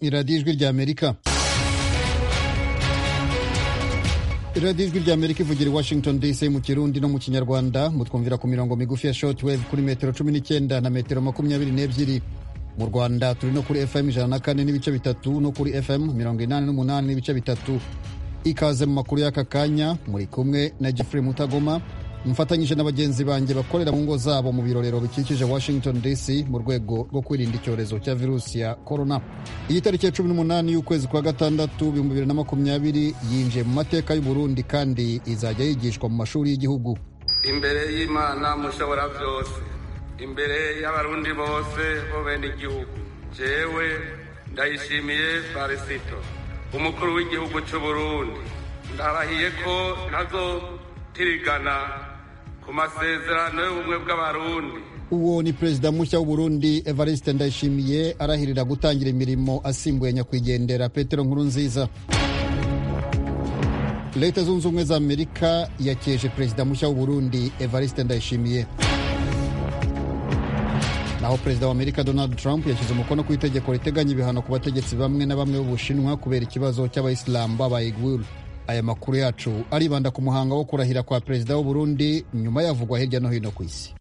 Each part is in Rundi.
iradiyo ijwi rya amerika iradiyo ijwi rya amerika ivugira i washington dc mu kirundi no mu kinyarwanda mutwumvira ku mirongo migufi ya shortwave kuri metero cumi n'icyenda na metero makumyabiri n'ebyiri mu rwanda turi no kuri fm ijana na kane n'ibice bitatu no kuri fm mirongo inani n'umunani n'ibice bitatu ikaze mu makuru y'aka kanya muri kumwe na jeffrey mutagoma mfatanyije na bagenzi banjye bakorera mu ngo zabo mu birorero bikikije washington dc mu rwego rwo kwirinda icyorezo cya virusi ya korona iyi tariki ya cumi n'umunani y'ukwezi kwa gatandatu ibihumbi bibiri na makumyabiri yinjiye mu mateka y'uburundi kandi izajya yigishwa mu mashuri y'igihugu imbere y'imana mushobora byose imbere y'abarundi bose bo bene igihugu jewe ndayishimiye farisito umukuru w'igihugu cy'uburundi ndarahiye ko ntazotirigana ku masezerano y'ubumwe bw'abarundi uwo ni perezida mushya w'uburundi evariste ndayishimiye arahirira gutangira imirimo asimbuye nyakwigendera petero nkuru nziza leta zunze ubumwe za amerika yakeje perezida mushya w'uburundi evariste ndayishimiye naho perezida wa amerika donald trump yashyize umukono ku itegeko riteganya ibihano ku bategetsi bamwe na bamwe b'ubushinwa kubera ikibazo cy'abayisilamu b'abayiguru aya makuru yacu aribanda ku muhango wo kurahira kwa perezida w'uburundi nyuma yavugwa hirya no hino ku isi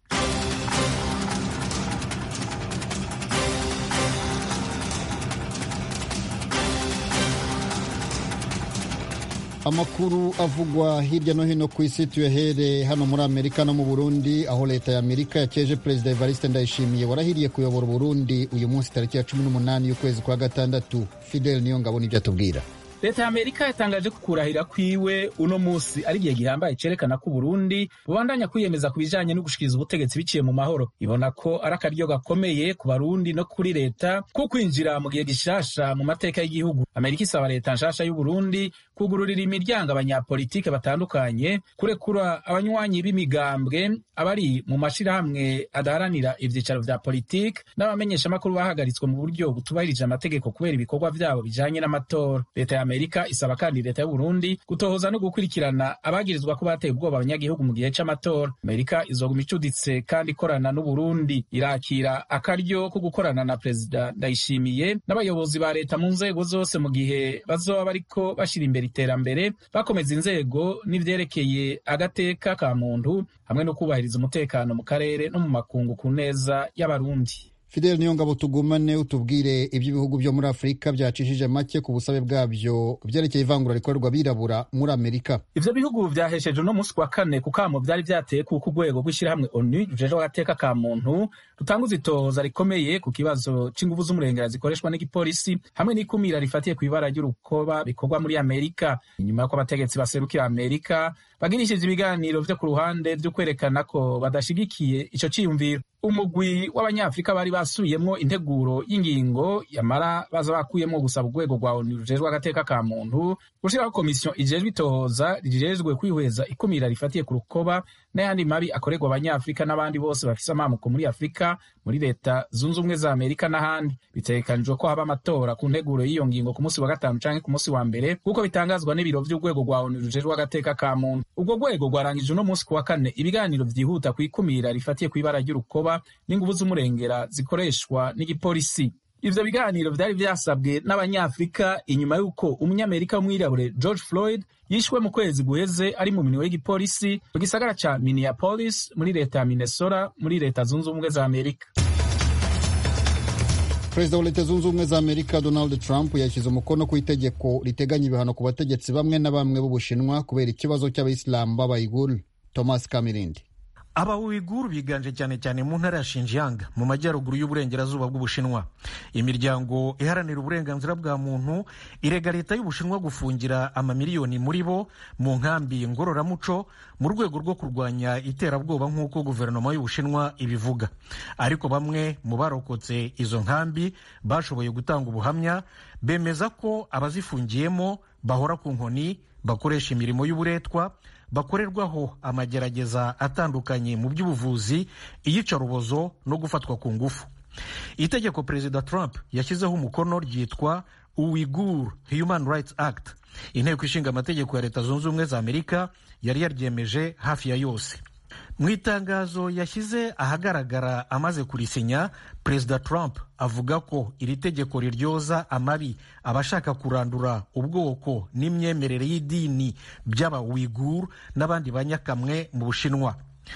amakuru avugwa hirya no hino ku isi tuyahere hano muri amerika no mu burundi aho leta ya amerika yakeje perezida evariste ndayishimiye warahiriye kuyobora uburundi uyu munsi tariki ya cumi n'umunani y'ukwezi kwa gatandatu fidel niyo ngabo nibyo atubwira leta ya amerika yatangaje ko kurahira kwiwe uno munsi ari igihe gihambaye cerekana ko uburundi bubandanya kwiyemeza ku bijanye no gushikiriza ubutegetsi biciye mu mahoro ibona ko ari akaryo gakomeye ku barundi no kuri leta ko kwinjira mu gihe gishasha mu mateka y'igihugu amerika isaba leta nshasha y'uburundi kugururira imiryango abanyapolitike batandukanye kurekura abanywanyi b'imigambwe abari mu mashirahamwe adaharanira ivyicaro vya politike n'abamenyeshamakuru bahagaritswe mu buryo butubahirije amategeko kubera ibikorwa vyabo bijanye n'amatora leta ya amerika isaba kandi leta y'uburundi gutohoza no gukurikirana abagirizwa ko bateye ubwoba abanyagihugu mu gihe c'amatora amerika izoguma icuditse kandi ikorana n'uburundi irakira akaryo ko gukorana na perezida ndayishimiye n'abayobozi ba leta mu nzego zose mu gihe bazoba bariko bashira imbere iterambere bakomeza inzego n'ivyerekeye agateka ka muntu hamwe no kubahiriza umutekano mu karere no mu makungu ku neza y'abarundi fidel niyo ngabo tugumane utubwire iby'ibihugu byo muri afurika byacishije make ku busabe bwabyo byerekeye ivangura rikorerwa abirabura muri amerika ivyo bihugu vyahesheje uno munsi wa kane ku kamo vyari vyateye kuko urwego rw'ishirahamwe onu rujejwe agateka ka muntu rutanguza itohoza rikomeye ku kibazo c'inguvu z'umurengera zikoreshwa n'igipolisi hamwe n'ikumira rifatiye ku ibara ry'urukoba bikorwa muri amerika inyuma y'uko abategetsi baserukira amerika bagirishije ibiganiro vyo ku ruhande vyo kwerekana ko badashigikiye ico ciyumviro umugwi w'abanyafurika bari basubiyemwo integuro y'ingingo yamara baza bakuyemwo gusaba urwego rwa onu rujejwe agateka ka muntu gushiraho komisiyo ijejwe itohoza rijejwe kwihweza ikumira rifatiye ku rukoba n'ayandi mabi akorerwa abanyafurika n'abandi bose bafise amamuko muri afurika muri leta zunze ubumwe za amerika n'ahandi bitegekanijwe ko haba amatora ku nteguro y'iyo ngingo ku munsi wa gatanu canke ku munsi wa mbere nk'uko bitangazwa n'ibiro vy'urwego rwa onu rujejwe agateka ka muntu ubwo rwego rwarangije uno munsi ku wa kane ibiganiro vyihuta ku ikumira rifatiye ku ibara ry'urukoba n'inguvu z'umurengera zikoreshwa n'igipolisi ivyo biganiro vyari vyasabwe n'abanyafurika inyuma y'uko umunyamerika w'umwirabure george floyd yishwe mu kwezi guheze ari mu minwe y'igipolisi mu gisagara ca minneapolis muri leta ya minnesota muri leta zunze ubumwe za amerika perezida wa leta zunze ubumwe za amerika donald trump yashyize umukono ku itegeko riteganya ibihano ku bategetsi bamwe na bamwe b'ubushinwa kubera ikibazo cy'abayisilamu b'abayiguru thomas kamirindi aba uiguru biganje cyane cyane mu ntara ya Xinjiang mu majyaruguru y'uburengerazuba bw'ubushinwa imiryango iharanira uburenganzira bwa muntu irega leta y'ubushinwa gufungira amamiliyoni muri bo mu nkambi ngororamuco mu rwego rwo kurwanya iterabwoba nk'uko guverinoma y'ubushinwa ibivuga ariko bamwe mu barokotse izo nkambi bashoboye gutanga ubuhamya bemeza ko abazifungiyemo bahora ku nkoni bakoresha imirimo y'uburetwa bakorerwaho amagerageza atandukanye mu by'ubuvuzi iyicarubozo no gufatwa ku ngufu itegeko perezida trump yashyizeho umukono ryitwa uwigur human rights act inteko ishinga amategeko ya leta zunze ubumwe za amerika yari yaryemeje hafi ya yose mu itangazo yashyize ahagaragara amaze kurisinya perezida trump avuga ko iri tegeko riryoza amabi abashaka kurandura ubwoko n'imyemerere y'idini by'aba wigur n'abandi banyakamwe mu bushinwa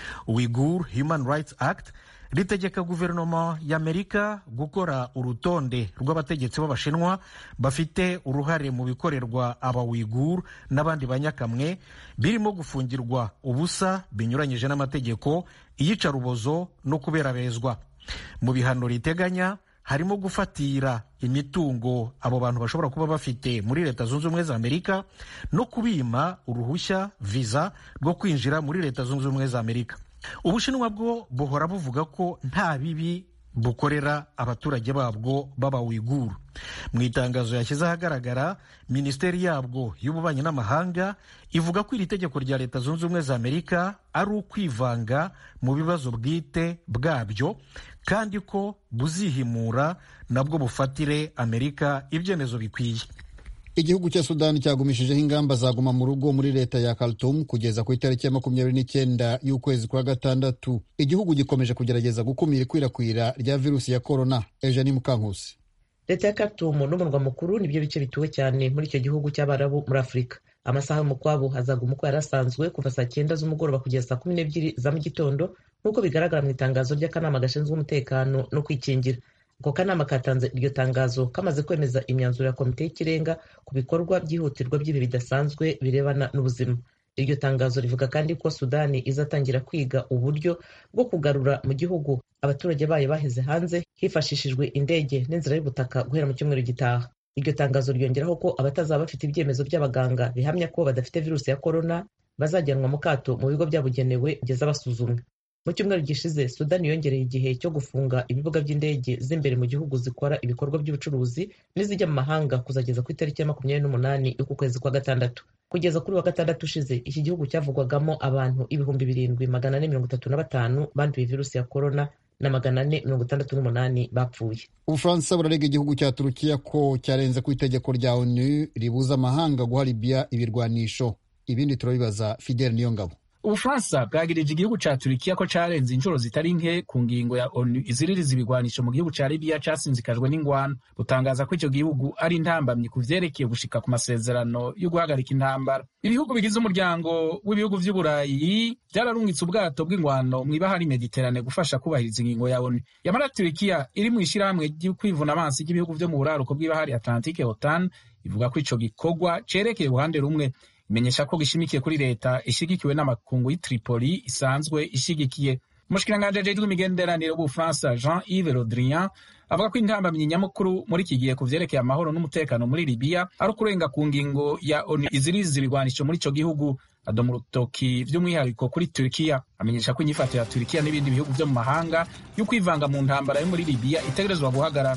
wigur human rights act ritegeka guverinoma y'amerika gukora urutonde rw'abategetsi b'abashinwa bafite uruhare mu bikorerwa abawigur n'abandi banyakamwe birimo gufungirwa ubusa binyuranyije n'amategeko iyicarubozo no kuberabezwa mu bihano riteganya harimo gufatira imitungo abo bantu bashobora kuba bafite muri leta zunze ubumwe za amerika no kubima uruhushya viza rwo kwinjira muri leta zunze ubumwe za amerika ubushinwa bwo buhora buvuga ko nta bibi bukorera abaturage babwo b'abawiguru mu itangazo yashyize ahagaragara minisiteri yabwo y'ububanyi n'amahanga ivuga ko iri tegeko rya leta zunze ubumwe za amerika ari ukwivanga mu bibazo bwite bwabyo kandi ko buzihimura nabwo bufatire amerika ibyemezo bikwiye igihugu cya sudani cyagumishijeho ingamba zaguma mu rugo muri leta ya Khartoum kugeza ku itariki ya makumyabiri n'icyenda y'ukwezi kwa gatandatu igihugu gikomeje kugerageza gukumira ikwirakwira rya virusi ya korona eugenie mukankusi leta ya Khartoum n'umurwa mukuru nibyo bice bituwe cyane muri icyo gihugu cy'abarabu muri afurika amasaha y'umukwabo hazaguma uko yari asanzwe kuva saa cyenda z'umugoroba kugeza saa kumi n'ebyiri za mu gitondo nk'uko bigaragara mu itangazo ry'akanama gashinzwe umutekano no kwikingira ako kanama katanze iryo tangazo kamaze kwemeza imyanzuro ya komite y'ikirenga ku bikorwa byihutirwa by'ibihe bidasanzwe birebana n'ubuzima iryo tangazo rivuga kandi ko sudani izatangira kwiga uburyo bwo kugarura mu gihugu abaturage bayo baheze hanze hifashishijwe indege n'inzira y'ubutaka guhera mu cyumweru gitaha iryo tangazo ryongeraho ko abatazaba bafite ibyemezo by'abaganga bihamya ko badafite virusi ya korona bazajyanwa mu kato mu bigo byabugenewe kugeza basuzumwe mu cyumweru gishize sudani yongereye igihe cyo gufunga ibibuga by'indege z'imbere mu gihugu zikora ibikorwa by'ubucuruzi n'izijya mu mahanga kuzageza ku itariki ya makumyabiri n'umunani y'uku kwezi kwa gatandatu kugeza kuri wa gatandatu ushize iki gihugu cyavugwagamo abantu ibihumbi birindwi magana ane mirongo itatu na batanu banduye virusi ya korona na magana ane mirongo itandatu n'umunani bapfuye ubufaransa burarega igihugu cya turukiya ko cyarenze ku itegeko rya onu ribuza amahanga guha libiya ibirwanisho ibindi turabibaza fidel niyongabo ubufaransa bwagirije igihugu ca turikiya ko carenze inshuro zitari nke ku ngingo ya onu iziririza ibigwanisho mu gihugu ca libiya casinzikajwe n'ingwano butangaza ko ico gihugu ari intambamyi ku vyerekeye gushika ku masezerano yo guhagarika intambara ibihugu bigize umuryango w'ibihugu vy'uburayi vyararungitse ubwato bw'ingwano mw'ibahari mediterane gufasha kubahiriza ingingo ya onu yamara turikiya iri mu ishirahamwe ry'ukwivuna amazi ry'ibihugu vyo mu buraruko bw'ibahari atlantike otan ivuga ko ico gikorwa cerekeye uruhande rumwe imenyesha ko gishimikiye kuri leta ishigikiwe n'amakungu y'i Tripoli isanzwe ishigikiye umushikiranganji ajejwe imigenderanire w'ubufaransa jean yves le drian avuga ko intambamyi nyamukuru muri iki gihe ku vyerekeye amahoro n'umutekano muri libiya ari ukurenga ku ngingo ya onu iziriza ibigwanisho muri ico gihugu adoma urutoki vy'umwihariko kuri turikiya amenyesha ko inyifato ya turikiya n'ibindi bihugu vyo mu mahanga yo kwivanga mu ntambara yo muri libiya itegerezwa guhagarara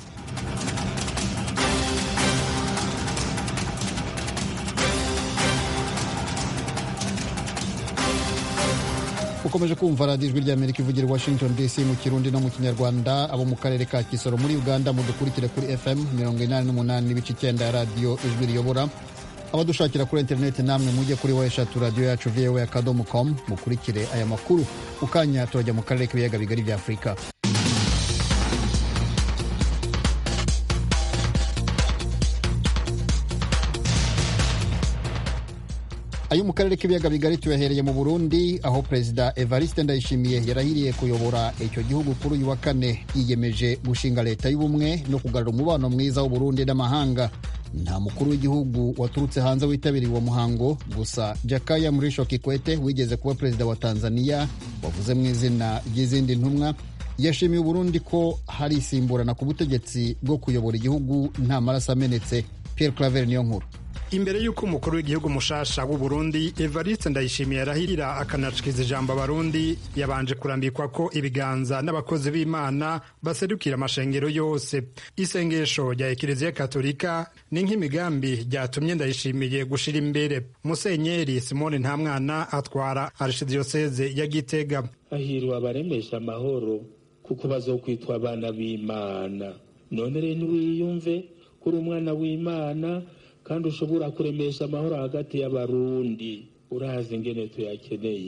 ukomeje kumva radiyo ijwi ry'amerika ivugira i washington dc mu kirundi no mu kinyarwanda abo mu karere ka kisoro muri uganda mudukurikire kuri fm mirongo inani n'umunani n'ibice icyenda ya radiyo ijwi riyobora abadushakira kuri interineti namwe mujye kuri wa eshatu radiyo yacu voa akadomo com mukurikire aya makuru mu kanya turajya mu karere k'ibiyaga bigari bya afurika ayo mu karere k'ibiyaga bigari tuyahereye mu burundi aho perezida evariste ndayishimiye yarahiriye kuyobora icyo gihugu kuri uyu wa kane yiyemeje gushinga leta y'ubumwe no kugarura umubano mwiza w'uburundi n'amahanga nta mukuru w'igihugu waturutse hanze witabiriye uwo muhango gusa jakaya murisho kikwete wigeze kuba perezida wa tanzania wavuze mu izina ry'izindi ntumwa yashimiye uburundi ko hari isimburana ku butegetsi bwo kuyobora igihugu nta maraso amenetse pierre claver niyo nkuru imbere y'uko umukuru w'igihugu mushasha w'u Burundi Evariste Ndayishimiye arahirira akanashikiriza ijambo abarundi yabanje kurambikwa ko ibiganza n'abakozi b'Imana baserukira amashengero yose isengesho rya Ekleziya Katolika ni nk'imigambi ryatumye Ndayishimiye gushira imbere Musenyeri Simone Ntamwana atwara Archdiocese ya Gitega hahirwa abaremesha amahoro kuko bazokwitwa abana b'Imana none rero ntiwiyumve kuri umwana w'Imana kandi ushobora kuremesha amahoro hagati y'abarundi urazi ingene tuyakeneye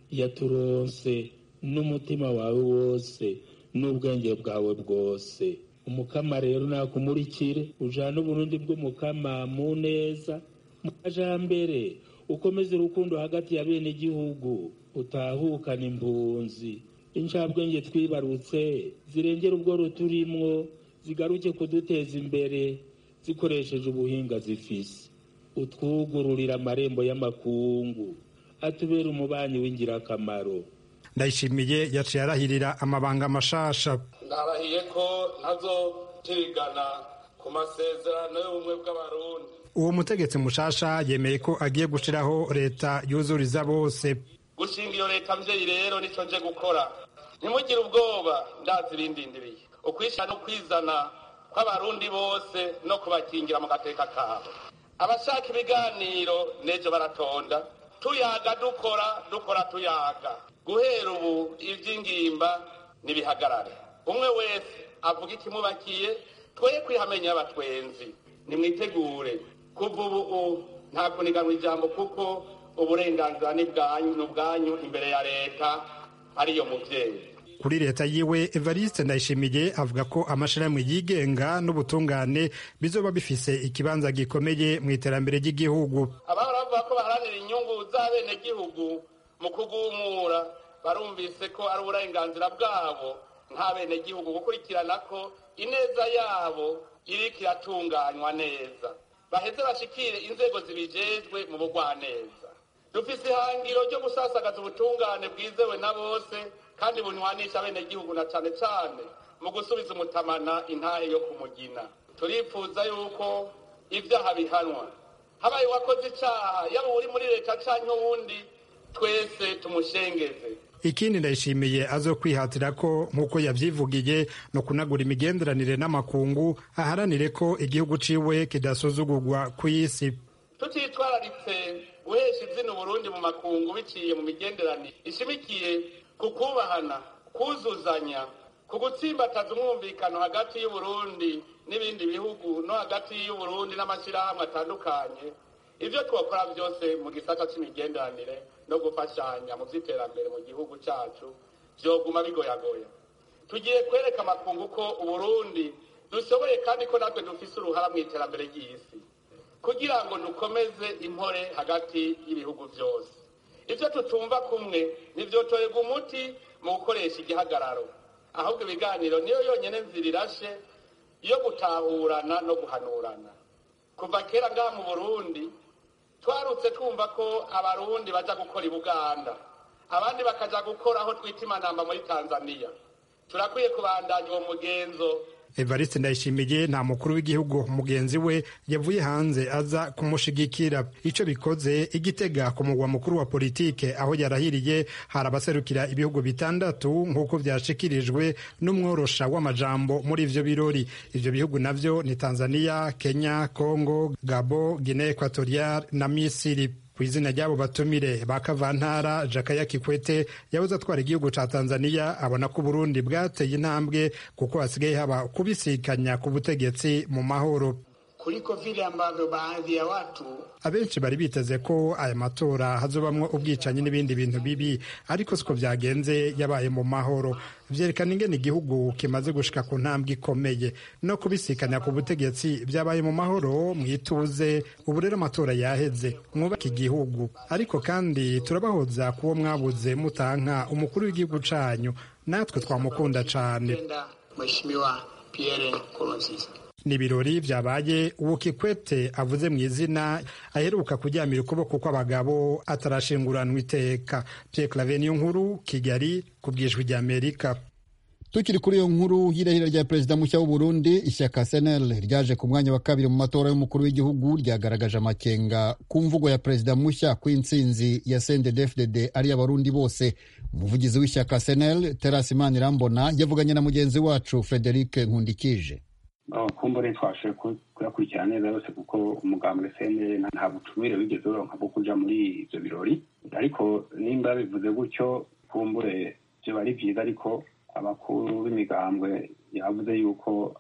yaturonse n'umutima wawe wose n'ubwenge bwawe bwose umukama rero nakumurikire ujana uburundi bw'umukama mu neza mu majambere ukomeze urukundo hagati ya bene igihugu utahukana impunzi incabwenge twibarutse zirengera ubwo ruturimwo zigaruke kuduteza imbere zikoresheje ubuhinga zifise utwugururira amarembo y'amakungu atubera umubanyi w'ingirakamaro ndayishimiye yaciye arahirira amabanga mashasha ndarahiye ko ntazotirigana ku masezerano y'ubumwe bw'abarundi uwo mutegetsi mushasha yemeye ko agiye gushiraho leta yuzuriza bose gushinga iyo leta mvyeyi rero nico nje gukora ntimugire ubwoba ndazi irindindiriye ukwishyira no kwizana kw'abarundi bose no kubakingira mu gateka kabo abashaka ibiganiro nejo baratonda tuyaga dukora dukora tuyaga guhera ubu ivy'ingimba nibihagarare umwe wese avuga ikimubakiye twoye kwihamenya abatwenzi nimwitegure kuva ubu nta kuniganwa ijambo kuko uburenganzira ni bwanyu imbere ya leta ariyo muvyeyi kuri leta yiwe evariste ndayishimiye avuga ko amashirahamwe yigenga n'ubutungane bizoba bifise ikibanza gikomeye mu iterambere ry'igihugu abahora bavuga ko baharanira inyungu z'abenegihugu mu kugumura barumvise ko ari uburenganzira bwabo nk'abenegihugu gukurikirana ko ineza yabo iriko iratunganywa neza baheze bashikire inzego zibijejwe mu bugwaneza dufise ihangiro ryo gusasagaza ubutungane bwizewe na bose kandi bunywanisha abenegihugu na cane cane mu gusubiza umutamana intahe yo kumugina turipfuza yuko ivyaha bihanwa habaye uwakoze icaha yaba uri muri leta canke uwundi twese tumushengeze ikindi ndayishimiye azokwihatira ko nk'uko yavyivugiye no kunagura imigenderanire n'amakungu aharanire ko igihugu ciwe kidasuzugurwa kw'isi tutitwararitse guhesha izina uburundi mu makungu biciye mu migenderanire ishimikiye ku kubahana kuzuzanya ku gutsimbataza umwumvikano hagati y'uburundi n'ibindi bihugu no hagati y'uburundi n'amashyirahamwe atandukanye ibyo twakora byose mu gisata cy'imigenderanire no gufashanya mu by'iterambere mu gihugu cyacu byoguma bigoyagoya tugiye kwereka amakungu ko uburundi dushoboye kandi ko natwe dufise uruhara mu iterambere ry'isi kugira ngo dukomeze impore hagati y'ibihugu byose ibyo tutumva kumwe ntibyotorerwa umuti mu gukoresha igihagararo ahubwo ibiganiro niyo yonyine nzira irashe yo gutahurana no guhanurana kuva kera ngaha mu burundi twarutse twumva ko abarundi baja gukora i buganda abandi bakaja gukora aho twita imanamba muri tanzania turakwiye kubandanya uwo mugenzo evariste ndayishimiye nta mukuru w'igihugu mugenzi we yavuye hanze aza kumushigikira ico bikoze igitega ku mugwa mukuru wa politike aho yarahiriye hari abaserukira ibihugu bitandatu nk'uko vyashikirijwe n'umworosha w'amajambo muri ivyo birori ivyo bihugu navyo ni tanzania kenya congo gabo guinee equatorial na misiri ku izina ry'abo batumire ba kavantara jakaya kikwete yabuze atwara igihugu ca tanzania abona ko uburundi bwateye intambwe kuko hasigaye haba kubisikanya ku butegetsi mu mahoro kuliko vile ambavyo baadhi ya watu abenshi bari biteze ko aya matora hazobamwo ubwicanyi n'ibindi bintu bibi ariko siko vyagenze yabaye mu mahoro vyerekana ingene igihugu kimaze gushika ku ntambwe ikomeye no kubisikanya ku butegetsi vyabaye mu mahoro mwituze ubu rero amatora yaheze mwubake igihugu ariko kandi turabahoza kuwo mwabuze mutanka umukuru w'igihugu canyu natwe twamukunda cane Mheshimiwa Pierre Nkurunziza ni ibirori vyabaye uwo kikwete avuze mu izina aheruka kuryamira ukuboko kw'abagabo atarashinguranwa iteka Pierre Claver niyo nkuru Kigali ku bwijwi rya Amerika tukiri kuri iyo nkuru y'irahira rya perezida mushya w'u Burundi ishyaka senel ryaje ku mwanya wa kabiri mu matora y'umukuru w'igihugu ryagaragaje amakenga ku mvugo ya perezida mushya ku intsinzi ya CNDD-FDD ari abarundi bose umuvugizi w'ishyaka senel terasi manirambona yavuganye na mugenzi wacu frederic nkundikije kumbure twashoboye kuyakurikirana neza yose kuko umugambwe senere nta butumire wigeze uronka bwo kuja muri ivyo birori ariko nimba bivuze gutyo kumbure vyoba ari vyiza ariko abakuru b'imigambwe yavuze yuko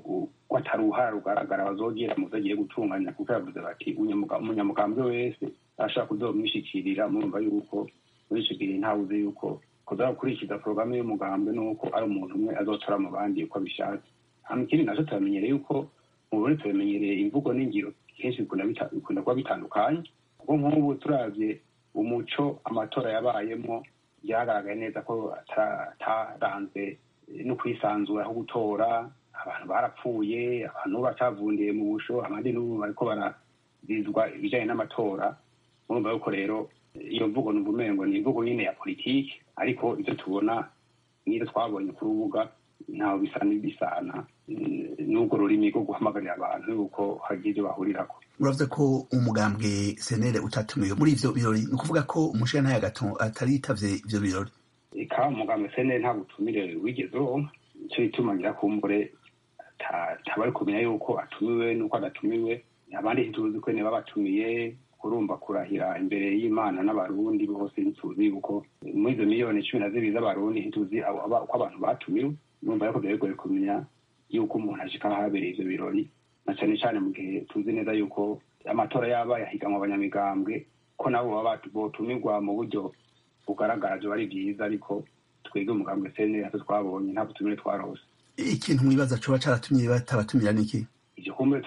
ko atari uruhara rugaragara bazogira mu vyo agiye gutunganya kuko yavuze bati umunyamugambwe wese ashaka kuzomwishikirira murumva yuko muri icyo gihe ntawe uzi yuko kuza gukurikiza porogaramu y'umugambwe n'uko ari umuntu umwe azotora mu bandi uko abishatse hano ikindi nacyo turamenyereye yuko mu burundi turamenyereye imvugo n'ingiro kenshi bikunda kuba bitandukanye kuko nk'ubu turabye umuco amatora yabayemo byagaragaye neza ko ataranze no kwisanzura aho gutora abantu barapfuye abantu bacavundiye mu busho abandi n'ubu bariko barazizwa ibijanye n'amatora murumva yuko rero iyo mvugo numva umengo ni imvugo nyine ya politiki ariko ibyo tubona nk'ibyo twabonye ku rubuga ntaho bisa n'ibisana n'ubwo rurimi rwo guhamagarira abantu yuko hagira ibyo bahurirako uravuze ko umugambwe senere utatumiwe muri ivyo birori ni ukuvuga ko umushirantahe gato ataritavye ivyo birori eka umugambwe senere nta butumire wigeze uronka ico bituma ngira kumbure tabari kumenya yuko atumiwe n'uko adatumiwe abandi ntituzi ko niba batumiye kurumva kurahira imbere y'imana n'abarundi bose ntituzi yuko muri izo miliyoni cumi na zibiri z'abarundi ntituzi uko abantu batumiwe numva yuko byagoye kumenya yuko umuntu ashika ahabereye ivyo birori na cane cane mu gihe tuzi neza yuko amatora yabaye ahiganwa abanyamigambwe ko nabo baba botumirwa mu buryo bugaragara vyo ari vyiza ariko twebwe umugambwe sene hato twabonye nta butumire twarose ikintu mwibaza coba caratumye batabatumira niki ivyo kumbe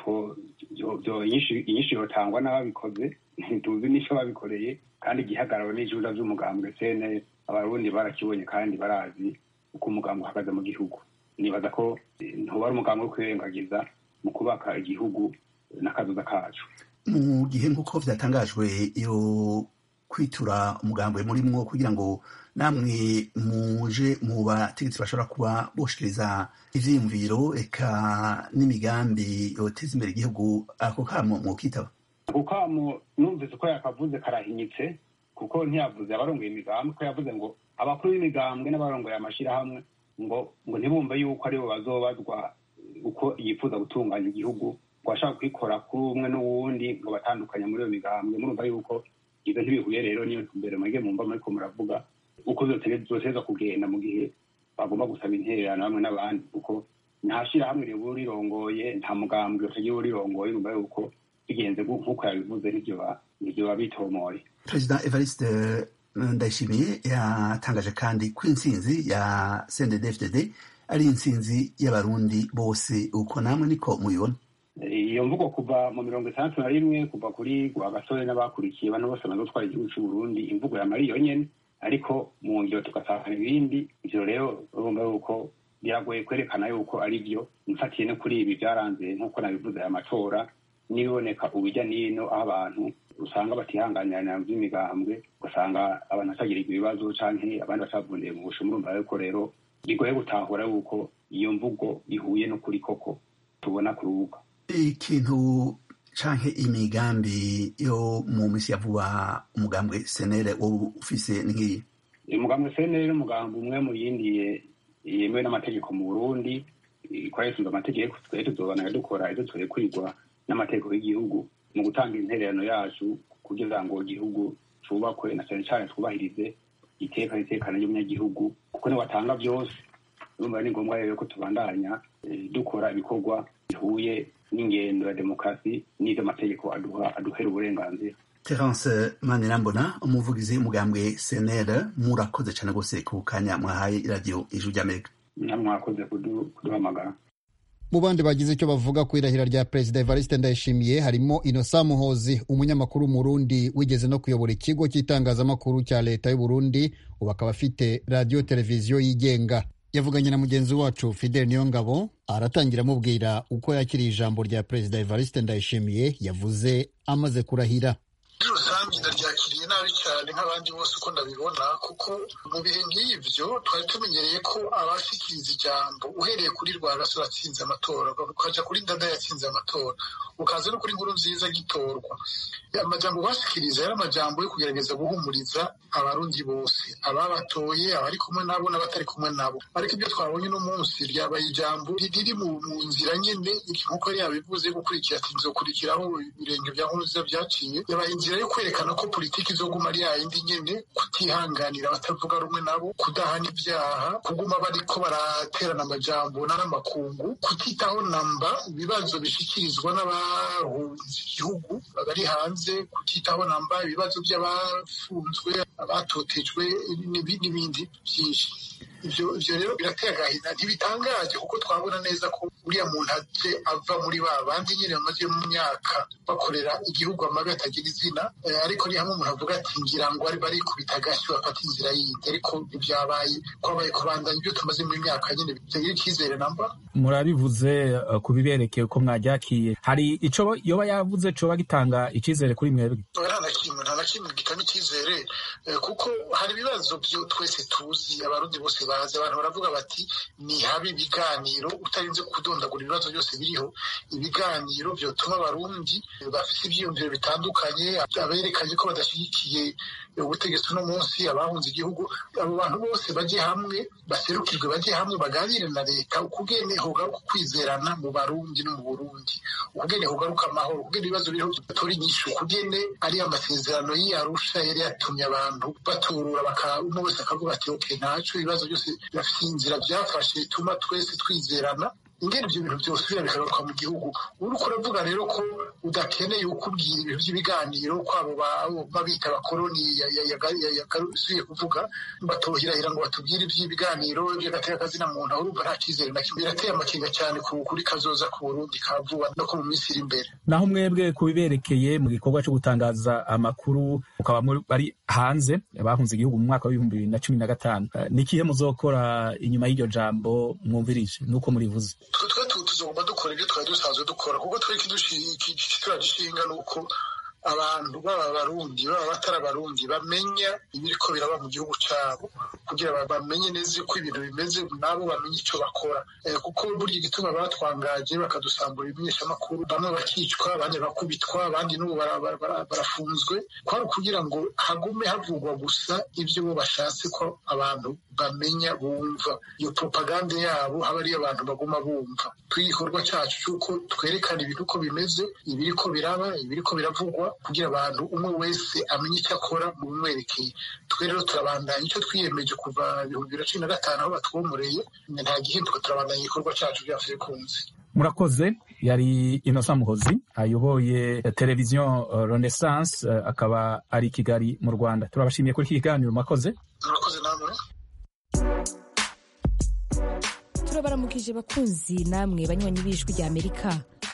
inyinshi yotangwa n'ababikoze ntituzi n'ico babikoreye kandi igihagararo n'ijuja vy'umugambwe sene abarundi barakibonye kandi barazi uko umugambwe uhagaze mu gihugu nibaza ko ntuba ari umugambwe wo kwirengagiza mu kubaka igihugu n'akazuza kacu mu gihe nk'uko vyatangajwe iyo kwitura umugambwe murimwo kugira ngo namwe muje mu bategetsi bashobora kuba boshikiriza ivyiyumviro eka n'imigambi yoteza imbere igihugu ako kamo mwokitaba ako kamo numvise ko yakavuze karahinyitse kuko ntiyavuze abarongoye imigambwe ko yavuze ngo abakuru b'imigambwe n'abarongoye amashirahamwe ngo ngo ntibumve yuko aribo bazobazwa uko yifuza gutunganya igihugu ngo ashaka kwikora kuri umwe n'uwundi ngo batandukanye muri iyo migambwe murumva yuko ibyo ntibihuye rero niyo mbere mwege mumva muriko muravuga uko zoteza kugenda mu gihe bagomba gusaba intererano hamwe n'abandi kuko nta shirahamwe riba rirongoye nta mugambwe utagira urirongoye urumva yuko bigenze nk'uko yabivuze nivyo biba bitomoye perezida evariste ndayishimiye yatangaje kandi ko intsinzi ya cndd ari intsinzi y'abarundi bose uko namwe niko mubibona iyo mvugo kuva mu mirongo itandatu na rimwe kuva kuri gasore n'abakurikiye bano bose bamaze gutwara igihugu cy'u Burundi imvugo ya mari yonyene ariko mu ngiro tugasanga ibindi ivyo rero urumva yuko biragoye kwerekana yuko ari byo mfatiye no kuri ibi byaranze nk'uko nabivuze aya matora n'ibiboneka ubijya n'ino aho abantu usanga batihanganirana by'imigambwe ugasanga abantu batagirirwa ibibazo canke abandi batavundiye mu busho murumva yuko rero bigoye gutahura yuko iyo mvugo ihuye n'ukuri koko tubona ku rubuga ikintu canke imigambi yo mu misi ya vuba umugambwe senere wowe ufise nk'iyi umugambwe senere n'umugambi umwe mu yindi yemewe n'amategeko mu burundi ikoresheje amategeko twari tuzobanaga dukora ivyo twekwigwa n'amategeko y'igihugu mu gutanga intererano yacu kugira ngo igihugu cubakwe na cane cane twubahirize iteka n'itekano ry'umunyagihugu kuko niwatanga vyose urumva ni ngombwa rero ko tubandanya dukora ibikorwa bihuye n'ingendo ya demokarasi n'ivyo amategeko aduha aduhera uburenganzira terence manirambona umuvugizi w'umugambwe senere murakoze cane rwose ku kanya mwahaye iradiyo ijuru ry'amerika mwakoze kuduhamagara mu bandi bagize icyo bavuga ku irahira rya perezida evariste ndayishimiye harimo inosa muhozi umunyamakuru w'umurundi wigeze no kuyobora ikigo cy'itangazamakuru cya leta y'uburundi ubu akaba afite radiyo televiziyo yigenga yavuganye na mugenzi wacu fidel niyongabo aratangira amubwira uko yakiriye ijambo rya perezida evariste ndayishimiye yavuze amaze kurahira muri rusange ndaryakiriye nabi cyane nk'abandi bose uko ndabibona kuko mu bihe nk'ibyo twari tumenyereye ko abashikiriza ijambo uhereye kuri rwagasore atsinze amatora ukaja kuri ndada yatsinze amatora ukaza no kuri nkuru nziza gitorwa amajambo bashikiriza yari amajambo yo kugerageza guhumuriza abarundi bose ababatoye abari kumwe nabo n'abatari kumwe nabo ariko ibyo twabonye uno munsi ryabaye ijambo riri mu nzira nyine nk'uko yari yabivuze gukurikira ati nzokurikiraho ibirenge bya nkuru nziza byaciye yabaye inzira yo kwerekana ko politiki izoguma ari yayindi nyene kutihanganira abatavuga rumwe nabo kudahana ibyaha kuguma bariko baraterana amajambo n'amakungu kutitaho namba ibibazo bishikirizwa n'abahunze igihugu bari hanze kutitaho namba ibibazo by'abafunzwe abatotejwe n'ibindi byinshi ivyo ivyo rero birateye agahinda ntibitangaje kuko twabona neza ko uriya muntu aje ava muri ba bandi nyine bamaze mu myaka bakorera igihugu amabi atagira izina ariko ni hamwe umuntu avuga ati ngira ngo ari barikubita agashyi bafata inzira yindi ariko ntibyabaye kwabaye kubandanya ibyo tumaze mu myaka nyine bitagira icyizere namba murabivuze uh, ku biberekeye uko mwajyakiye hari ico yoba yavuze coba gitanga icizere kuri mwebwe nta na kimwe nta na kimwe gitanga icyizere kuko hari ibibazo byo twese tuzi abarundi bose bazi abantu baravuga bati ni habi ibiganiro utarinze kudondagura ibibazo byose biriho ibiganiro byotuma abarundi bafite ibyiyumviro bitandukanye aberekanye ko badashyigikiye ubutegetsi uno munsi abahunze igihugu abo bantu bose bajye hamwe baserukirwe bajye hamwe baganire na leta ukugene hogaruka kwizerana mu barundi no mu burundi ukugene hogaruka amahoro ukugene ibibazo biriho bitora inyishu ukugene ari amasezerano y'iyarusha yari yatumye abantu baturura umwe wese akavuga ati ok ntaco ibibazo byose bafite inzira byafashe bituma twese twizerana ingene ibyo bintu byose biriya bikagaruka mu gihugu uriko uravuga rero ko udakeneye ukubwira ibintu by'ibiganiro kwabo babita abakoroni yagarusuye kuvuga batohirahira ngo batubwire iby'ibiganiro by'agateka kazina muntu aho urumva nta cyizere na kimwe birateye amakenga cyane kuri kazoza ku burundi ka vuba no ko mu minsi iri imbere naho mwebwe kubiberekeye mu gikorwa cyo gutangaza amakuru mukaba bari hanze bahunze igihugu mu mwaka w'ibihumbi bibiri na cumi na gatanu ni ikihe muzokora inyuma y'iryo jambo mwumvirije nuko murivuze twe tuzogomba dukora ibyo twari dusanzwe dukora kuko twe turagishinga ni uko abantu baba abarundi baba batari abarundi bamenya ibiriko biraba mu gihugu cyabo kugira bamenye neza uko ibintu bimeze nabo bamenye icyo bakora kuko burya igituma batwangaje bakadusambura ibimenyeshamakuru bamwe bakicwa abandi bakubitwa abandi n'ubu barafunzwe kwari ukugira ngo hagume havugwa gusa ibyo bo bashatse ko abantu bamenya bumva iyo propagande yabo haba ariyo abantu baguma bumva tw'igikorwa cyacu cy'uko twerekana ibintu uko bimeze ibiriko biraba ibiriko biravugwa kugira abantu umwe wese amenye icyo akora mu bimwerekeye twe rero turabandanya icyo twiyemeje kuva ibihumbi bibiri na cumi na gatanu aho batwomoreye nta gihinduka turabandanya igikorwa cyacu bya frekunzi murakoze yari inosa muhozi ayoboye televiziyo renaissance akaba ari i kigali mu rwanda turabashimiye kuri iki kiganiro mwakoze murakoze namwe turabaramukije bakunzi namwe banywanyi b'ijwi rya amerika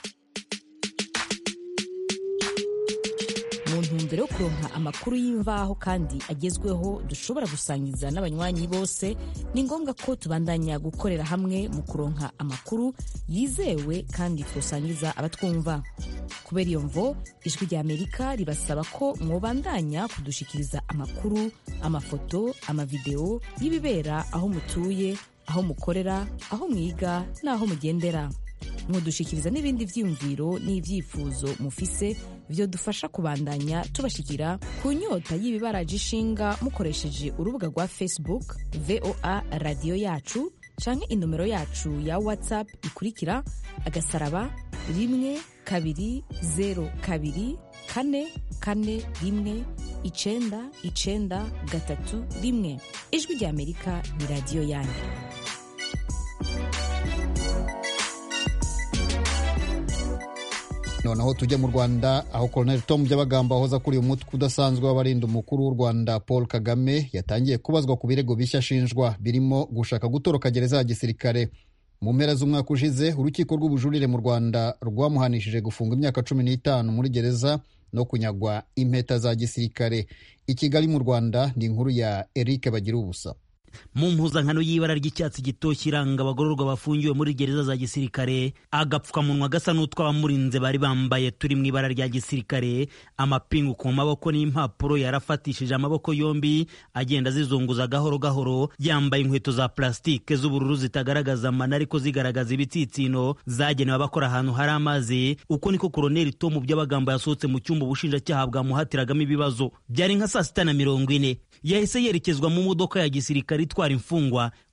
mu ntumbero yo kuronka amakuru y'imvaho kandi agezweho dushobora gusangiza n'abanywanyi bose ni ngombwa ko tubandanya gukorera hamwe mu kuronka amakuru yizewe kandi twosangiza abatwumva kubera iyo mvo ijwi rya amerika ribasaba ko mwobandanya kudushikiriza amakuru amafoto amavideo y'ibibera aho mutuye aho mukorera aho mwiga n'aho mugendera mudushikiriza n'ibindi vyiyumviro n'ivyifuzo mufise vyo dufasha kubandanya tubashikira ku nyota y'ibibaraje ishinga mukoresheje urubuga rwa facebook voa radiyo yacu canke inomero yacu ya whatsapp ikurikira agasaraba rimwe kabiri zero kabiri kane kane rimwe icenda icenda gatatu rimwe ijwi rya amerika ni radiyo yanyu noneho tujya mu rwanda aho colonel tom byabagamba wahoze akuriye umutwe udasanzwe w'abarinda umukuru w'u rwanda paul kagame yatangiye kubazwa ku birego bishya ashinjwa birimo gushaka gutoroka gereza ya gisirikare mu mpera z'umwaka ushize urukiko rw'ubujurire mu rwanda rwamuhanishije gufunga imyaka cumi n'itanu muri gereza no kunyagwa impeta za gisirikare i kigali mu rwanda ni inkuru ya eric bagira ubusa mu mpuzankano y'ibara ry'icyatsi gitoshye iranga abagororwa bafungiwe muri gereza za gisirikare agapfukamunwa gasa n'utw'abamurinze bari bambaye turi mu ibara rya gisirikare amapingu ku maboko n'impapuro yarafatishije amaboko yombi agenda azizunguza gahoro gahoro yambaye inkweto za plastique z'ubururu zitagaragaza amana ariko zigaragaza ibitsitsino zagenewe abakora ahantu hari amazi uko niko koroneli tomu by'abagambo yasohotse mu cyumba ubushinjacyaha bwamuhatiragamo ibibazo byari nka saa sita na mirongo ine yahise yerekezwa mu modoka ya gisirikare itwara imfungwa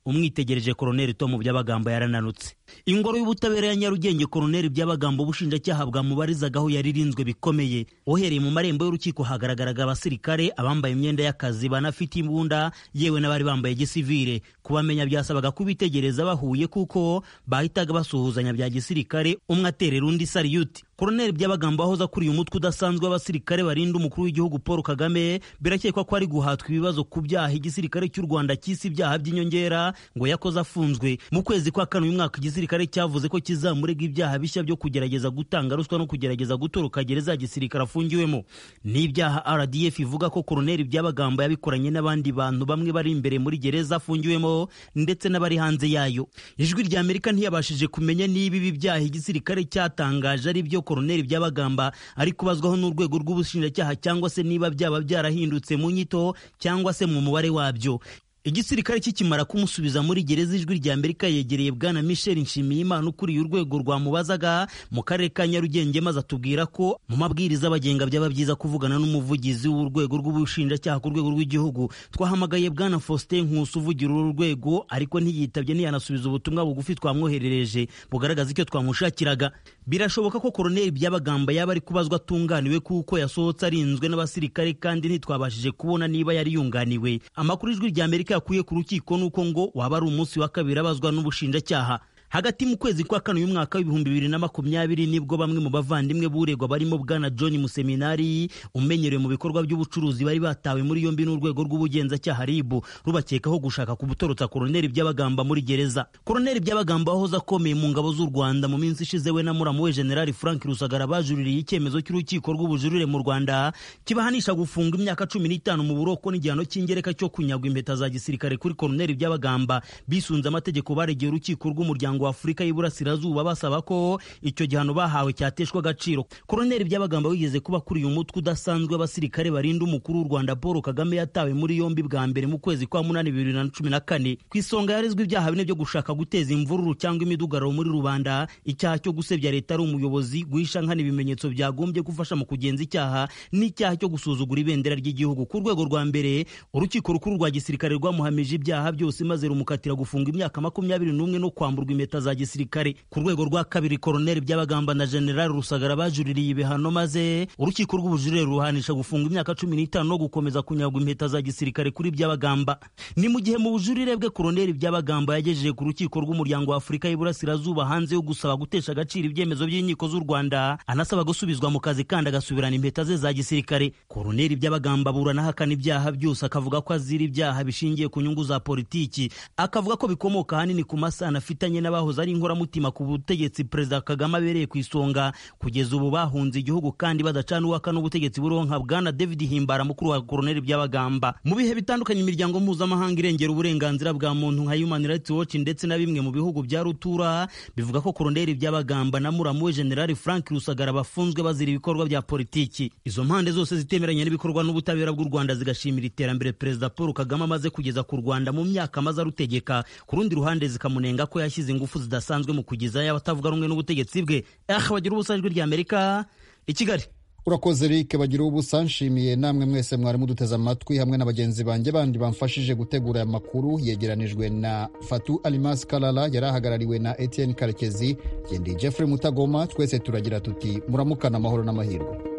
umwitegereje koroneli tomu byabagamba yarananutse ingoro y'ubutabera ya nyarugenge koroneli byabagamba ubushinjacyaha bwamubarizagaho yaririnzwe bikomeye uhereye mu marembo y'urukiko hagaragaraga abasirikare abambaye imyenda y'akazi banafite imbunda yewe n'abari bambaye gisivire kubamenya byasabaga kubitegereza bahuye kuko bahitaga basuhuzanya bya gisirikare umwe aterera undi sariyuti koroneli byabagamba wahoze akuriye umutwe udasanzwe w'abasirikare barinda umukuru w'igihugu paul kagame birakekwa ko ari guhatwa ibibazo ku byaha igisirikare cy'u rwanda cy'isi ibyaha by'inyongera ngo yakoze afunzwe mu kwezi kwa kane uyu mwaka igisirikare cyavuze ko kizamurega ibyaha bishya byo kugerageza gutanga ruswa no kugerageza gutoroka gereza ya gisirikare afungiwemo n'ibyaha rdf ivuga ko koroneli byabagamba yabikoranye n'abandi bantu bamwe bari imbere muri gereza afungiwemo ndetse n'abari hanze yayo ijwi rya amerika ntiyabashije kumenya niba ibi byaha igisirikare cyatangaje ari byo koroneli byabagamba ari kubazwaho n'urwego rw'ubushinjacyaha cyangwa se niba byaba byarahindutse mu nyito cyangwa se mu mubare wabyo igisirikare kikimara kumusubiza muri gereza ijwi rya amerika yegereye bwana michel nshimiyimana ukuriye urwego rwamubazaga mu karere ka nyarugenge maze atubwira ko mu mabwiriza abagenga byaba byiza kuvugana n'umuvugizi w'urwego rw'ubushinjacyaha ku rwego rw'igihugu twahamagaye bwana faustin nkusi uvugira uru rwego ariko ntiyitabye ntiyanasubiza ubutumwa bugufi twamwoherereje bugaragaza icyo twamushakiraga birashoboka ko koroneli byabagamba yaba ari kubazwa atunganiwe kuko yasohotse arinzwe n'abasirikare kandi ntitwabashije kubona niba yari yunganiwe amakuru ijwi rya amerika yakuye ku rukiko nuko ngo waba ari umunsi wa kabiri abazwa n'ubushinjacyaha hagati mu kwezi kwa kane uyu mwaka w'ibihumbi bibiri na makumyabiri nibwo bamwe mu bavandimwe buregwa barimo bwana john museminari umenyerewe mu bikorwa by'ubucuruzi bari batawe muri yombi n'urwego rw'ubugenzacyaha ribu rubakekaho gushaka kubutorotsa koroneli byabagamba muri gereza koroneli byabagamba wahoze akomeye mu ngabo z'u rwanda mu minsi ishize we na muramu we generali frank rusagara bajuririye icyemezo cy'urukiko rw'ubujurire mu rwanda kibahanisha gufunga imyaka cumi n'itanu mu buroko n'igihano cy'ingereka cyo kunyagwa impeta za gisirikare kuri koroneli byabagamba bisunze amategeko baregeye urukiko rw'umuryango wa afurika y'iburasirazuba basaba ko icyo gihano bahawe cyateshwa agaciro koroneli byabagamba wigeze kuba akuriye umutwe udasanzwe w'abasirikare barinda umukuru w'u rwanda paul kagame yatawe muri yombi bwa mbere mu kwezi kwa munani bibiri na cumi na kane ku isonga yarezwe ibyaha bine byo gushaka guteza imvururu cyangwa imidugararo muri rubanda icyaha cyo gusebya leta ari umuyobozi guhisha nkana ibimenyetso byagombye gufasha mu kugenza icyaha n'icyaha cyo gusuzugura ibendera ry'igihugu ku rwego rwa mbere urukiko rukuru rwa gisirikare rwamuhamije ibyaha byose maze rumukatira gufunga imyaka makumyabiri n'umwe no kwamburwa impeta za gisirikare ku rwego rwa kabiri koroneli byabagamba na generali rusagara bajuririye ibihano maze urukiko rw'ubujurire ruhanisha gufunga imyaka cumi n'itanu no gukomeza kunyagwa impeta za gisirikare kuri byabagamba ni mu gihe mu bujurire bwe koroneli byabagamba yagejeje ku rukiko rw'umuryango wa afurika y'iburasirazuba hanze yo gusaba gutesha agaciro ibyemezo by'inkiko z'u rwanda anasaba gusubizwa mu kazi kandi agasubirana impeta ze za gisirikare koroneli byabagamba aburana ahakana ibyaha byose akavuga ko azira ibyaha bishingiye ku nyungu za politiki akavuga ko bikomoka ahanini ku masano afitanye n'abahoze ari inkoramutima ku butegetsi perezida kagame abereye ku isonga kugeza ubu bahunze igihugu kandi badacana uwaka n'ubutegetsi buronka bwana david himbara mukuru wa koroneli byabagamba mu bihe bitandukanye imiryango mpuzamahanga irengera uburenganzira bwa muntu nka human rights watch ndetse na bimwe mu bihugu bya rutura bivuga ko koroneli byabagamba na muramu we generali frank rusagara bafunzwe bazira ibikorwa bya politiki izo mpande zose zitemeranya n'ibikorwa n'ubutabera bw'u rwanda zigashimira iterambere perezida paul kagame amaze kugeza ku rwanda mu myaka amaze arutegeka ku rundi ruhande zikamunenga ko yashyize ingufu zidasanzwe mu kugezayo abatavuga rumwe n'ubutegetsi bwe ah bagira ubusa ijwi rya amerika i kigali urakoze rike bagira ubusa nshimiye namwe mwese mwari muduteze amatwi hamwe na bagenzi banjye bandi bamfashije gutegura aya makuru yegeranijwe na fatu alimas kalala yari ahagarariwe na etienne karekezi gendi jeffrey mutagoma twese turagira tuti muramukana amahoro n'amahirwe